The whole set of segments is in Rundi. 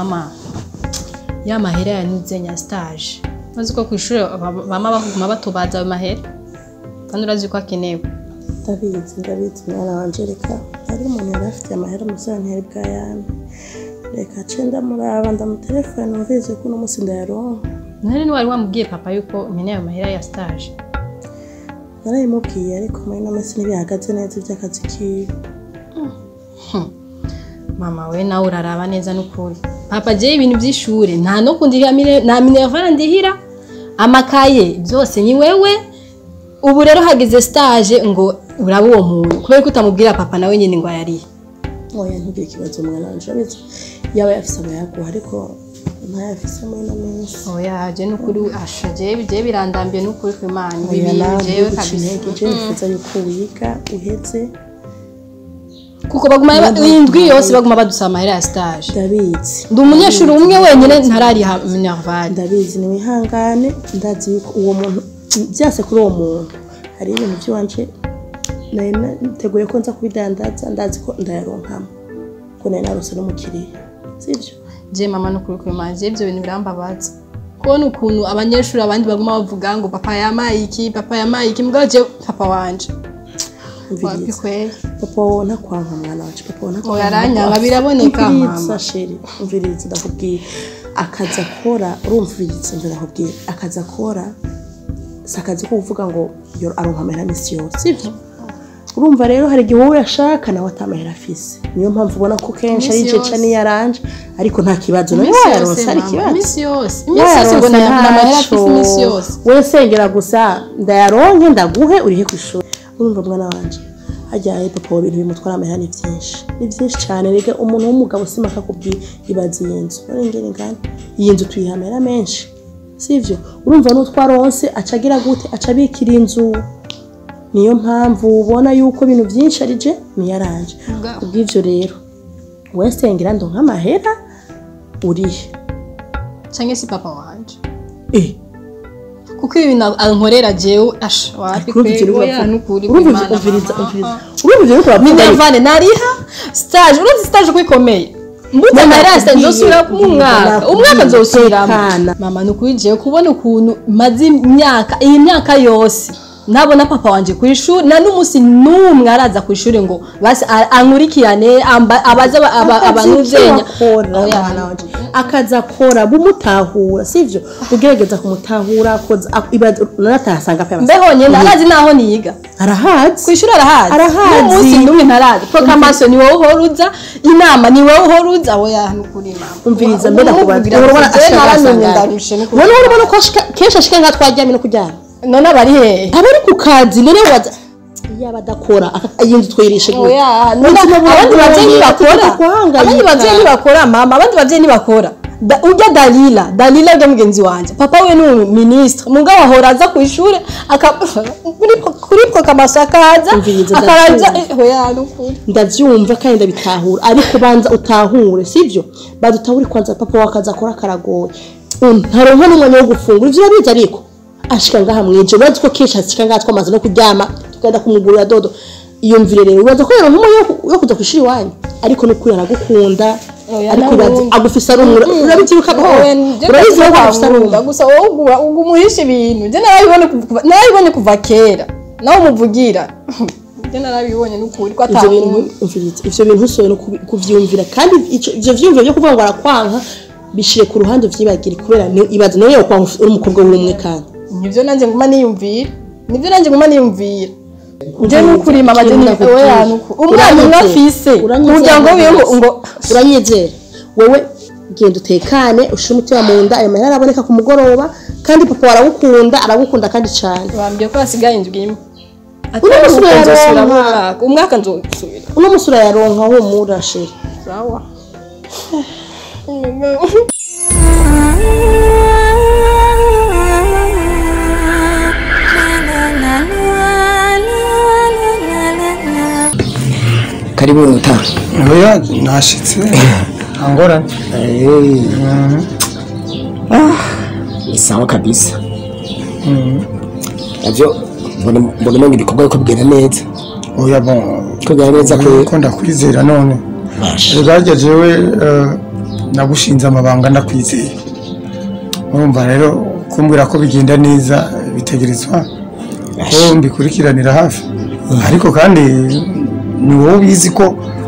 mama ya mahera yanize nya stage maze ko ku ishuri ba- bama baguma batubaza ayo mahera kandi urazi ko akenewe ndabizi ndabizi mwana wanje reka ari umuntu yari afite amahera musanteri bwa yame reka ce ndamuraba ndamutelefone numvise ko uno munsi ndayaronka nari niwari wamubwiye papa yuko nkeneye ayo mahera ya stage narayimubwiye ariko muri ino minsi ntibihagaze neza iby'akazi kiwe mama we nawe uraraba neza n'ukuri papa jewe ibintu by'ishuri nta no kundihira mine- nta minervana ndihira amakaye byose ni wewe ubu rero hageze stage ngo uraba uwo muntu kubera ko utamubwira papa nawe nyine ngo ayarihe oya ntugire ikibazo mwana wanje urabizi yaba yafise abayaguha ariko ntayafise muri ino minsi oya je n'ukuri asha jewe jewe birandambiye n'ukuri ku imana ibi oya bintu nawe jewe guca kabisa intege je nifuza yuko wiga uheze kuko baguma indwi yose baguma badusaba amahera ya stage ndabizi ndi umunyeshuri umwe wenyine ntarariha minervane ndabizi ni wihangane ndazi yuko uwo muntu byase kuri uwo muntu hari ibintu by'iwanje nari nateguye ko nza kubidandaza ndazi ko ndayaronkamo ko nari narose n'umukiriya sibyo je mama n'ukuri ku imana jewe ibyo bintu birambabaza kubona ukuntu abanyeshuri abandi baguma bavuga ngo papa yamaye iki papa yamaye iki mugabo jewe papa wanje wapi umviriza kweli papa wowe ntakwanka mwana wacu papa wowe ntakwanka Oya, aranyanga, biraboneka, umviriza mama. sheri umviriza ndakubwira akazi akora urumviriza mvira ndakubwira akazi akora si akazi ko kuvuga ngo yo aronka amahera misi yose sibyo urumva rero hari igihe wowe yashaka nawe atamahera afise niyo mpamvu ubona ko kenshi ari Imisi ijeca yose. n'iyaranje ariko nta kibazo nawe Imisi wayaronse yose, hari mama, ikibazo imisi yose imisi yose wayaronse ngo na na mahera ntaco afise imisi yose we sengera gusa ndayaronke ndaguhe urihe ku ishuri urumva mwana wanje hajyaye papa wa bintu bimutwara amahera ni byinshi ni byinshi cyane rega umuntu w'umugabo sima akakubwira ibaza iyi nzu urengera ingana iyi nzu tuyiha amahera menshi sivyo urumva n'utwaronse aca agira gute aca abikira inzu niyo mpamvu ubona yuko ibintu byinshi ari je niyaranje Ubwa- kubw'ivyo rero we sengera ndonka amahera urihe canke si papa wanje eh kuko ibi bintu ankorera jewe asha wapi kweli oya n'ukuri ku urumva imana umviriza mama. umviriza urumva ivyo uriko uravuga minervane nariha stage urumva stage ko ikomeye mbuze amahera ya stage nzosubira mu mwaka umwaka nzosubiramo Tekana. mama ni ukuri jewe kubona ukuntu maze imyaka iyi myaka yose nabona papa wanje ku ishuri na n'umunsi n'umwe araza ku ishuri ngo basi a- ankurikirane amba- abaze aba- aba- abantu vyenya Oya, akazi akora bumutahura sivyo ugerageza kumutahura koza nanatahasanga pe mbeho nyene arazi naho niga arahazi kwishuri arahazi Arahazi. n'umunsi n'umwe ntarazi proclamation ni wowe uhora uza inama ni wowe uhora uza oya nukuri mama umviriza mbere kubaza Ubu urabona jewe ashaka naranumye asanga ndarushe nukuri. none urabona ko ashika- kenshi ashika nka twaryamye no kuryama none abari hehe aba ari ku kazi none waza yaba adakora aka- iyi nzu twirishe gute oya none Ubuzima abandi buragoye, bavyeyi ntibakora tugiye guhangayika. abandi bavyeyi ntibakora mama abandi bavyeyi ntibakora Da- urya dalila dalila urya mugenzi wanje papa we ni uministre mugabo ahora aza ku ishuri aka- kuri- kuri proclamation akaza Umviriza, akaraza ndavyumva. eh, oya nukuri ndavyumva kandi ndabitahura ariko banza utahure sivyo badutahure kwanza papa wakaza akora karagoye ntaronka n'umwanya wo gufungura ivyo urabizi ariko ashika ngaha mwije urazi ko kenshi ashika ngaha twamaze no kuryama tukagenda kumugurira dodo iyumvire rero uraza ko yaronka umwanya wo- wo kuza kwishira iwanyu ariko n'ukuri aragukunda Oya, ariko urazi nawe- agufise ari umwe urabivyibuka ko Oya, nje urabizi ko agufise ari ndakunda, umwe gusa wowe ugura umuhisha ibintu je narabibonye kuva- narabibonye kuva kera nawe umuvugira je narabibonye n'ukuri ko ivyo bintu atamuntu umviriza ivyo bintu usoye no kubi- kuvyumvira kandi ico- ivyo vyumviro vyo kuvuga ngo arakwanka bishire ku ruhande uvyibagire kubera ni- ibaze nawe yokwanka uri umukobwa w'umwe kandi nivyo nanjye nguma niyumvira nivyo nanjye nguma niyumvira je n'ukuri mama je Ikintu ni nakubwiye. oya n'ukuri umwana umwe Uranyizera. afise Uranyizera umuryango wiwe ngo ngo uranyizera wewe genda utekane ushire umutima mu nda ayo mahera araboneka ku mugoroba kandi papa aragukunda aragukunda kandi cane bambwiye ko hasigaye indwi imwe Uno musi Atari uko nzosubira mu urayaronka. mwaka umwaka nzosubira uno musi urayaronka humura sheri sawa karibu ruta oya nashitse angorane ni sawa kabisa navyo mbona mbona umenga ibikorwa yuko bigenda neza oya bon ko bigenda neza kwera ko ndakwizera none Basha. rega jewe eh, nagushinze amabanga ndakwizeye urumva rero kumbwira ko bigenda neza bitegerezwa ko mbikurikiranira hafi ariko kandi ni wowe ubizi ko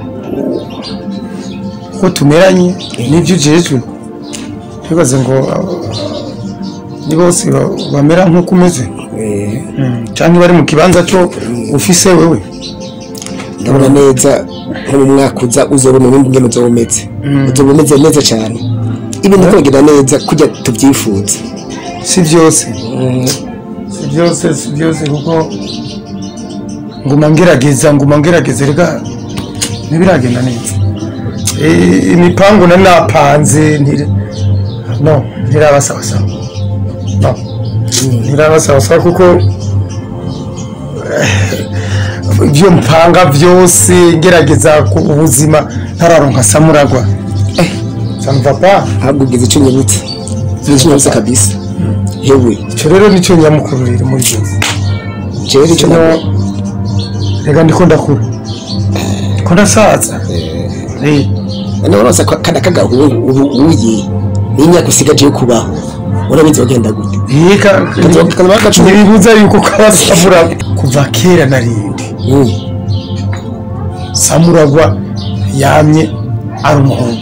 ko tumeranye n'ibyo ujejwe ntibaze ngo uh, ni bose ba- bamera nk'uko umeze Mm, cyangwa bari mu kibanza cyo ufise wewe ndabona neza nko mu mwaka uza uzobona ubundi ngene uzoba umeze uzoba umeze neza cyane ibintu kogera neza kujya tubyifuza si byose si byose si byose kuko nguma ngerageza nguma ngerageza reka ntibiragenda neza Eh, imipangu na napanze ntiri no ntirabasabasawa no ntirabasabasawa kuko eh, ibyo mpanga byose ngerageza ku ubuzima ntararonka samuragwa eh samva pa ahubwo ugize icyo nyibutse ugize icyo nyibutse kabisa hewe icyo rero nicyo nyamukuru riri muri byose jewe icyo kino nabwo reka ndiko ndakura ko ndasaza Eh, none urose ko kada kagahungu ubu uye n'imyaka usigaje yo kubaho urabizi bagenda gute yika Kazaba gacumi. ntibibuza yuko kaba samuragwa kuva kera narindi Mm. samuragwa yamye ari umuhungu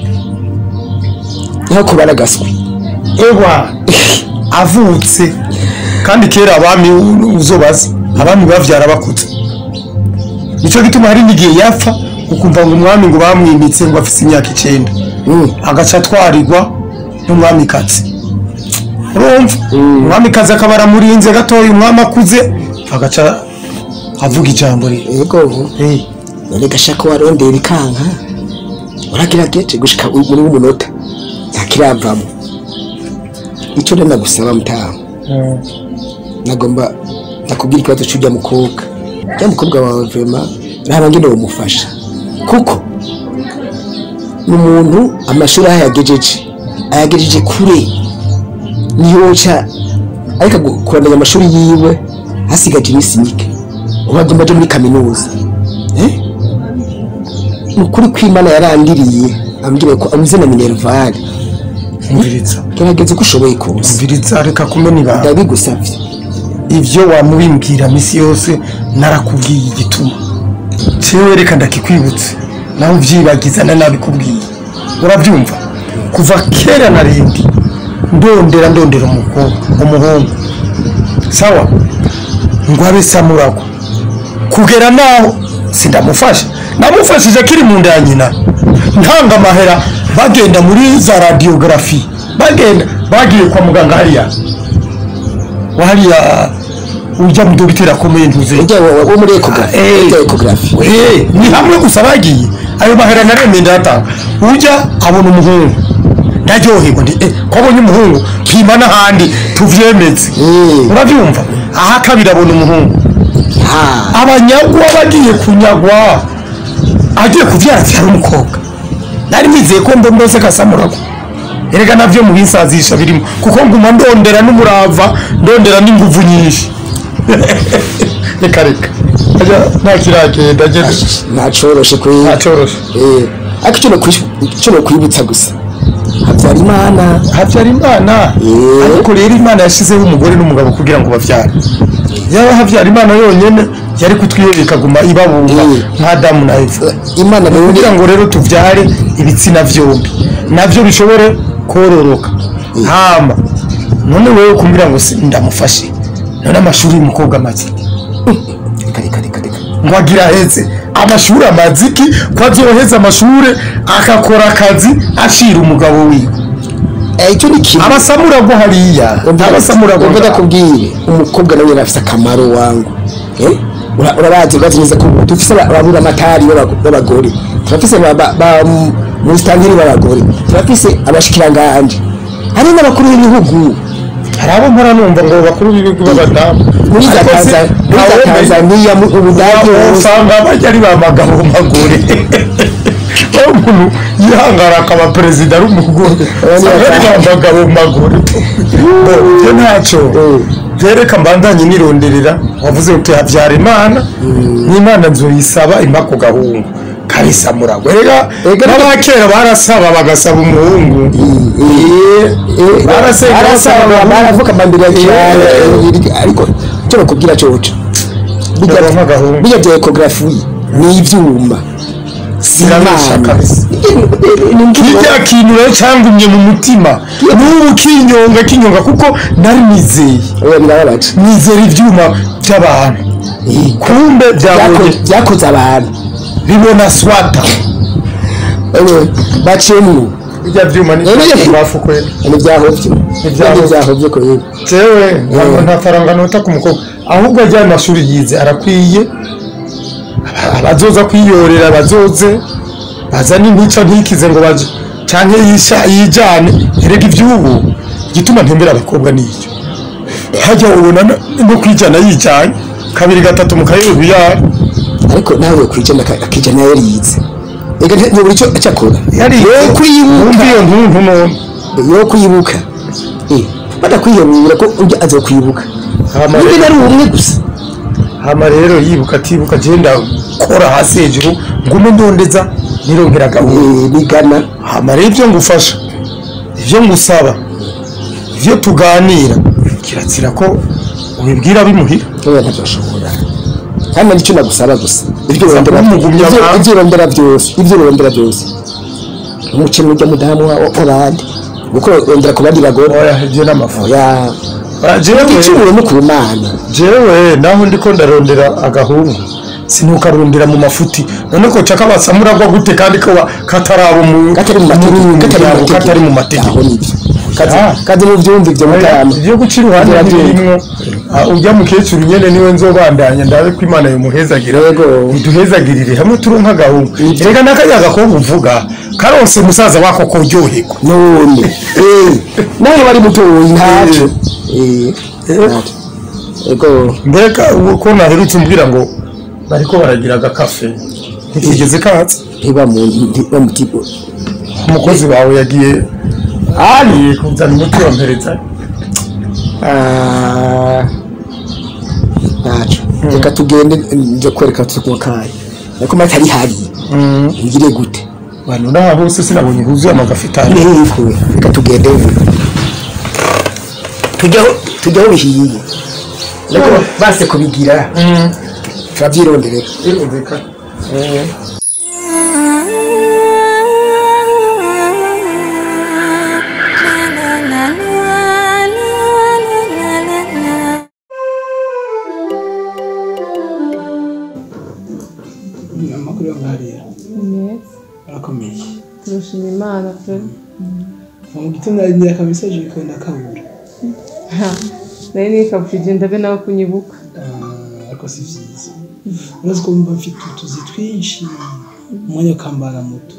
nko kubara gaswi ewa avutse kandi kera abami u- uzobaza abami bavyara bakuze nico gituma hari n'igihe yapfa ukumva ngo umwami ngo bamwimitse ngo afise imyaka icenda Mm. agaca atwarirwa n'umwamikazi urumva umwamikazi akaba aramurinze gatoya umwami akuze agaca avuga ijambo rye yego Eh, none gashaka warondera ikanka uragerageje gushika u- muri umunota ntakiravamo icyo rero nagusaba mutaha eh, nagomba nakubwira ikibazo cy'ujya mukobwa ujya mukobwa wawe vrema raba ngene wamufasha kuko ni umuntu amashuri aho ayagejeje ayagejeje kure ntiyoca ariko agu- kurandanya amashuri yiwe hasigaje iminsi mike ubu agomba aje muri kaminuza Eh? ni ukuri kw'imana yarangiriye ambwira ko abuze na minervari umviriza gerageza uko ushoboye kose umviriza reka kumena ibanga ndabigusabye ibyo wamubimbwira misi yose narakubwiye igituma cewe reka ndakikwibutse nawe ubyibagiza na nabikubwiye urabyumva kuva kera narindi ndondera ndondera umukobwa umuhungu sawa ngo abe samuragwa kugera naho sindamufasha namufashije akiri mu nda ya nyina ntanga amahera bagenda muri za radiyogarafi bagenda bagiye kwa muganga hariya wahariya ujya mu dogiteri akomeye ntuze ujya wo wo muri ekogarafi Eh. ujya ekogarafi Eh, ni hamwe gusa bagiye ayo mahera naremeye ndayatanga ujya abona umuhungu ndaryoherwa ndi eh, ko abonye umuhungu pima n'ahandi tuvyemeze Eh. urabyumva aha kabiri abona umuhungu Ah, abanyagwa bagiye kunyagwa agiye kubyara abyara umukobwa nari nizeye ko ndondose kasamuragwa erega navyo mu binsazisha birimo kuko nguma ndondera n'umurava ndondera n'inguvu nyinshi reka reka Aja, nta kiragenda ageze ntacoroshe kuri ntacoroshe Eh, ariko icyo nokwish- icyo nokwibutsa gusa habyarimana habyarimana Eh. ariko rero imana yashyizeho umugore n'umugabo kugira ngo bavyare yaba habyarimana yonyene yari kutwiyereka ikaguma ibabumba Eh. nka adamu na eva imana rero kugira ngo rero tuvyare ibitsina vyombi navyo bishobore kororoka hama none wewe kumbwira ngo si- ndamufashe none amashuri y'umukobwa make reka reka reka reka ngo agira aheze amashuri amaziki ko azoheza amashuri akakora akazi acira umugabo wiwe Eh, icyo ni kimwe abasamuragwa hariya abasamuragwa umva ndakubwire umukobwa nawe yari afite akamaro wangu Eh? Ura- urabazi urazi neza ko dufise aba- ababura amatari b'abago- b'abagore turafise ba- ba- ba- mu- mu sitanteri b'abagore turafise abashikiranganje hari n'abakuru b'ibihugu hari abo mpora numva ngo bakuru b'ibihugu b'abadamu muri za Ariko se Tanza- muri za ntawomenya. tanzaniya mu ubudage hose usanga bajya ari ba magabo magore aho umuntu yihangara akaba perezida ari umugore usanga ari ba magabo magore Bo, ibyo ntacyo byereka mbandanye nironderera wavuze uti habyara imana n'imana nzoyisaba impa ku gahungu kabisamura rega Ega- n'abakera barasaba bagasaba umuhungu Barasenga barasaba basaba baravuga amambere ya cyane ariko cyo bakubwira coca Yaba nk'agahungu. bijya bya ekogarafi ni ibyuma Zirabesha kabisa. kirya kintu rero cyangumye mu mutima n'ubu kinyonga kinyonga kuko nari nizeye oya birababaje nizera ibyuma by'abantu kumbe byabonye Byako- byakoze abantu bibona swata Ewe, baciyemwo bijya byuma ni None ye- bafukuye ntibyahovye Ntibyahovye. ntibyahovye ko yewe jewe ntabwo nta faranga nota ku mukobwa ahubwo ajyanye amashuri yize arakwiye Aba- abazoza kwiyorera bazoze bazane intica ntikize ngo baje canke yisha yijane erega ivyubu igituma ntembera abakobwa n'icyo hajya ubona no- no kwijana yijanye kabiri gatatu mu kayobe yari ariko nawe kwijana akijana yarize ega ntiburi cyo cyakora yari yo kwibuka wumva iyo ntuntu none yo kwibuka eh badakwiyemura ko ujya aza kwibuka Hama niba rero- ari umwe gusa hama rero yibuka atibuka genda kora hasi hejuru ngume ndondeza nirongera gahunda eh bigana hama rero ibyo ngufasha ibyo ngusaba ibyo tuganira kirazira ko ubibwira bimuhira oya ntabyashobora kandi nicyo nagusaba gusa ibyo urondera kumugumya ibyo- abantu. ibyo urondera byose ibyo urondera byose umukene ujya mudamu wa- w'abandi kuko urondera ku bandi bagore oya ibyo n'amafu oya jewe igicumuro no ku mana jewe naho ndiko ndarondera agahungu sinukarondera mu mafuti none ko caka basamuragwa gute kandi ko ba- kataraba mu katari mu mategeko katari mu mategeko katari mu mategeko aho nibyo kazi Ah. kazi mu byumva ibyo mutamu ibyo guca iruhande Gira byumva. birimwo Ah, ujya mukecuru nyene niwe nzobandanya ndabe ko imana yomuhezagira Yego. iduhezagirire hamwe turonka agahungu reka n'akajya gakobwa uvuga karonse musaza wako kuryoherwa none eh nawe bari mutoyi ntacyo eh ntacyo ego mbega ubu ko naherutse umbwira ngo bariko baragira agakafe ntikigeze katse ntiba mu ntiba mu tigo umukozi wawe yagiye agiye kuzana umuti wampereza ah ntacyo reka tugende nje kwereka tukuwa kayi ariko mara ari hari ngire gute bantu n'aha hose sinabonye huzuye amagafitari niko reka tugende tujyaho tujyaho bihiye ariko base kubigira turabyironderera birumvikana amakuru yo ngaharira arakomeye turashima imana pe mu gitondo narindira akamesaje bikunda kabura nari nikabujije ndabe nawe kunyibuka Ah, ariko si vyiza urazi ko mba mfite utuzi twinshi umwanya ukambana muto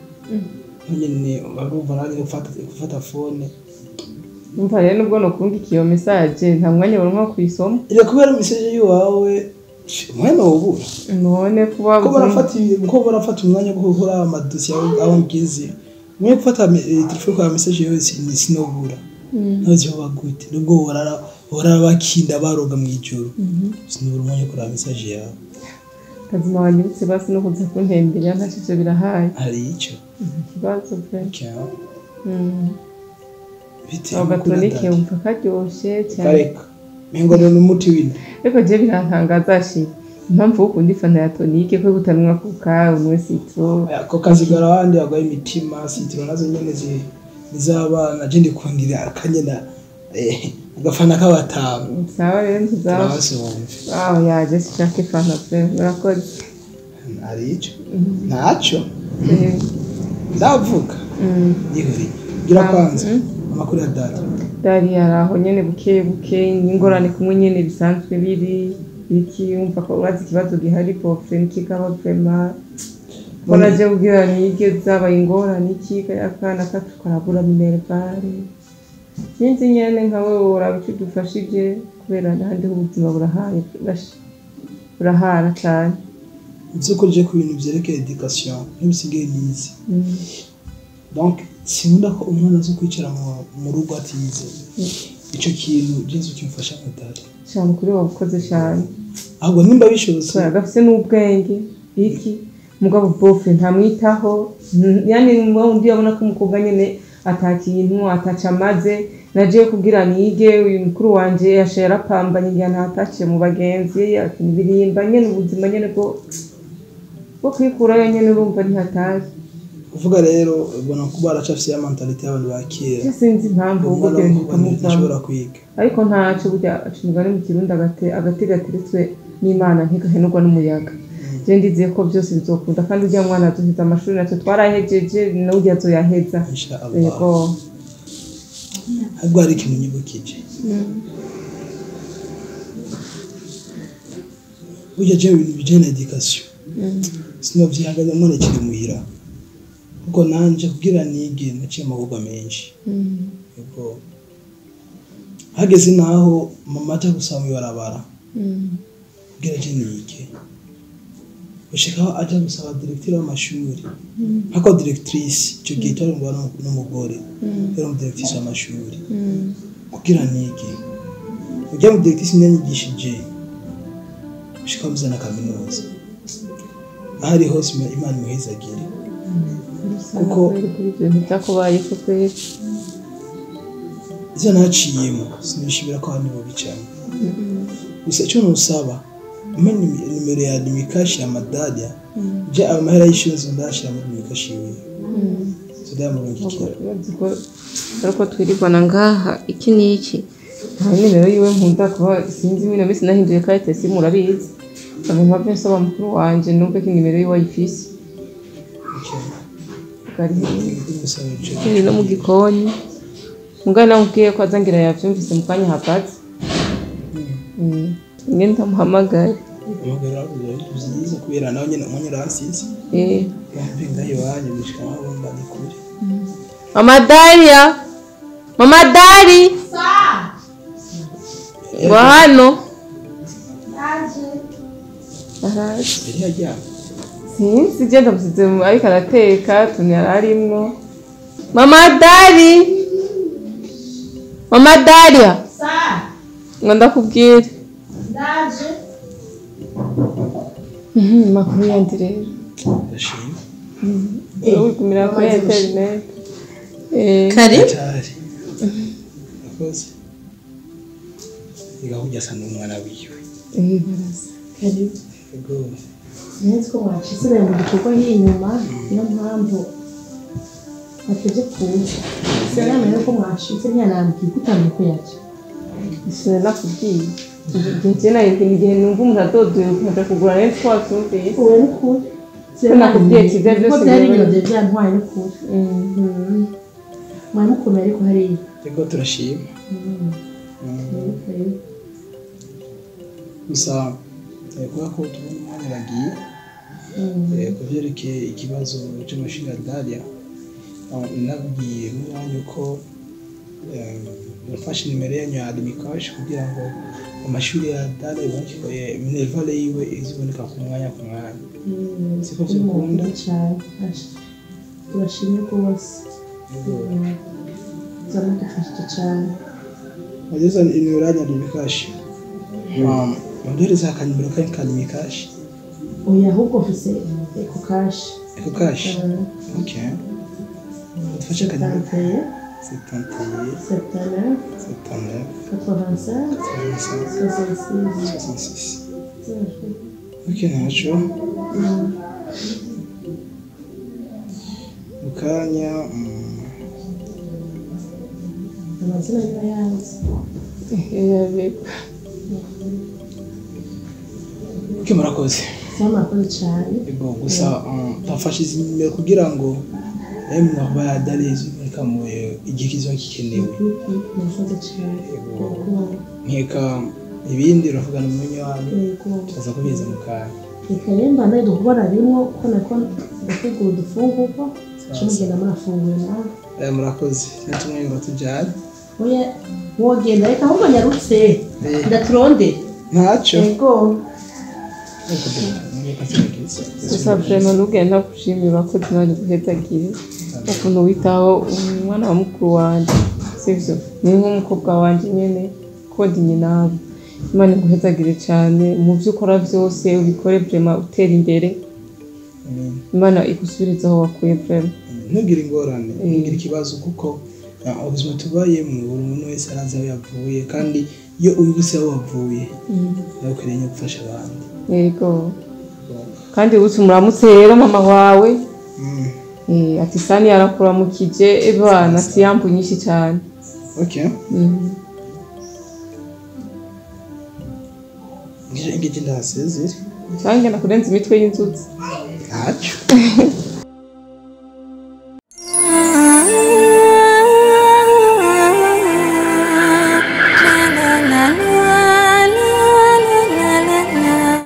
nyine barumva nanjye gufata gufata fone umva rero nubwo nokunga iyo mesaje nta mwanya waronka kuyisoma ira kubera mesaje yiwawe umwanya wubura none kuba ko barafata ibi- ko barafata umwanya wo gukora amadosiye abo- abo mgize mwe gufata me- eh, telefone kwa mesaje yose ni sinobura ntazi baba gute nubwo borara borara bakinda baroga mu ijoro sinobura umwanya wo kuraba mesaje yawe kazima wanyibutse basi no kuza kuntembera ntashije birahaye hari icyo ikibazo pe cyawe Mm. bitewe ako n'uko gatonike udadada. wumva karyoshye cyane kareka mengo ni umuti w'inda ariko je birantangaza shi impamvu wo ukunda ifana ya tonike ko gutanwa ku kawe umwe sitro ako kazigara abandi bagwaye imitima sitiro nazo nyene zi- nizabana je ndikundira akanyena eh, agafana k'abatanu sawa rero ntuzaba turabasumve aho yaje sishaka ifana pe murakoze hari icyo ntacyo Eh, ndavuga mm. yihuri gira kwanza Mm. amakuru ya data dari hari aho nyene buke buke ingorane kumwe nyene bisanzwe biri iki wumva ko urazi ikibazo gihari pofre nikikaba vrema ko naje kugira nige zabaye ingorane iki akana kacu karabura minervare sinzi nyene nkawe uraba icyo udufashije kubera nahandi ubuzima burahaye bash- burahara cane by'ukuri je ku bintu vyerekeye education ntibisigaye nize Mm. donc sinkunda ko umwana azi kwicara mu- mu rugo atize ico kintu jesu kimfasha nka data cane kuri wabukoze cane ahubwo nimba bishobotse kubera gafise n'ubwenge iki mugabo bofe ntamwitaho mm, yani undi abona ko umukobwa nyene ata kintu ataca amaze naje kugira nige uyu mukuru wanje yasha yarapambanye igihe ntataciye mu bagenzi birimba nyene ubuzima nyene bwo bwo kwikurayo nyene urumva ntihatazi kuvuga rero ubona ko baracafise ya mentalite y'abantu ba kera Je sinzi impamvu ubwo umwana byo w'umukobwa ntashobora kwiga ariko ntaco burya aca umugani mu kirundi agate agati gateretswe n'imana ntigahenurwa n'umuyaga je ndizeye ko byose bizokunda kandi urya mwana azoheza amashuri natwe twarahejeje n'urya azoyaheza insha Allah yego ahubwo hari ikintu nyibukije burya je ibintu bijanye na education sinovyihagaze mwana kiri muhira kuko nanje kugira nige naciye amahugurwa menshi yego hageze naho mama aja gusaba mw'ibarabara kugira je nige gushikaho aja gusaba directeur w'amashuri hako directrice ico gihe cyari umwana n'umugore yari umudirectrice w'amashuri kugira nige ujya mu directrice ntiyanyigishije gushika muze na kaminuza aho ari hose Ima- imana imuhezagire kuko kuri ibyo ntibyakubayeko kweri ivyo naciyemo sinishimira ko abandi bobicamo gusa icyo nusaba umpe nimi- nimero ya nimikashi ya madalia je ayo mahera y'ishuri nzondashira muri nimikashi yiwe zodayamurungikira ariko twirirwana ngaha iki n'iki nta nimero yiwe nkunda kuba sinzi wino minsi nahinduye karite simu urabizi abantu mpamvu nsaba mukuru wanje numve ko inimero yiwe ayifise bwari iri no mu gikoni mugari namubwiye ko azangira yavyumvise mu kanya hagaze ngende ndamuhamagare amagara byiza kubera nawe nyine umwanya uransize Eh. yampinga iwanyu gushika aho bumva ni kure mama daria mama dari ngo hano araje yari yajyana sinzi je ndamusize mu- ariko arateka tuntu yari arimwo mama dari mama daria ngo ndakubwire Mhm, makuru yandi rero ndashima wigumira kuri interineti Eh, kari cyari akoze igahujya asa n'umwana wiwe eh, barasa. karibu yego nzi ko mwacitse mu gikorwa y'inyuma niyo mpamvu bateze kuza sinamenye ko mwacitse ntiyanambwiye ko utamenya ko yaje Sinari nakubwiye igihe je nayo igihe numva umuntu adodoye ukaja kugura rero twatumviye uwe ni kuri Ko nakubwiye kiza byose ko byari biba- ibintu byari byantwaye ni kuri mwari mukomeye ariko hariya yego turashima gusa eh, kubera ko tubona umwanya bagiye eh, ku byerekeye ikibazo cy'amashuri ya dalia ah, nabwiye n'umwanya uko eh, nafashe nimero yanyu ya adimikashi kugira ngo amashuri ya dalia iboneke ko, eh, minervale yiwe iziboneka ku mwanya ku mwanya siko byakunda cyane Asha, turashimye rwose zamudufashije cyane wageze nimero yanyu ya adimikashi muduhereza akanimero kanyu ka adimikashi oya ahubwo mfise eko kashi eko kashi ok dufashe akanimero tanteye setanteye septana setanef katwavansa soixante-six soixante-six ok ntacyo mu kanya mm, amazina niba yanze ok murakoze zamakoze cyane yego gusa um, twafashe izi nimero kugira ngo emwe aho bayadare ziboneka mu igihe kizoba gikenewe murakoze cyane Yego. nkeka ibindi uravugana umunyu wanyu yego tukaza kubiza mu kanya reka rero mbana duhora rimwe kuko nako ndategura udufungurwa mugenda murafungura nawe Eh, murakoze natumwe ngo tujyane oya wogenda reka ahubwo nyarutse Eh. ndaturondera ntacyo yego gusa vrema ntugenda kushimira ko zinari guhetagire ukuntu witaho umwana wa mukuru wanje sivyo ni nk'umukobwa wanje nyene kodi nyinawe imana iguhetagire cane mu vyo ukora vyose ubikore vrema utera imbere Amen. imana igusubiriza aho wakuye vrema ntugire ingorane ntugire ikibazo kuko ah, ubuzima tubayemo buri muntu wese arazi aho yavuye kandi iyo ubibutse aho wavuye nawe ukwiriye no gufasha abandi yego kandi ubu muramutse rero mama wawe Mm. eh, ati sani yarakuramukije ebana siyambu nyinshi cyane okay Mhm. ngije ngije ndahasezere cyangwa ngenda kurenza imitwe y'inzuzi ntacyo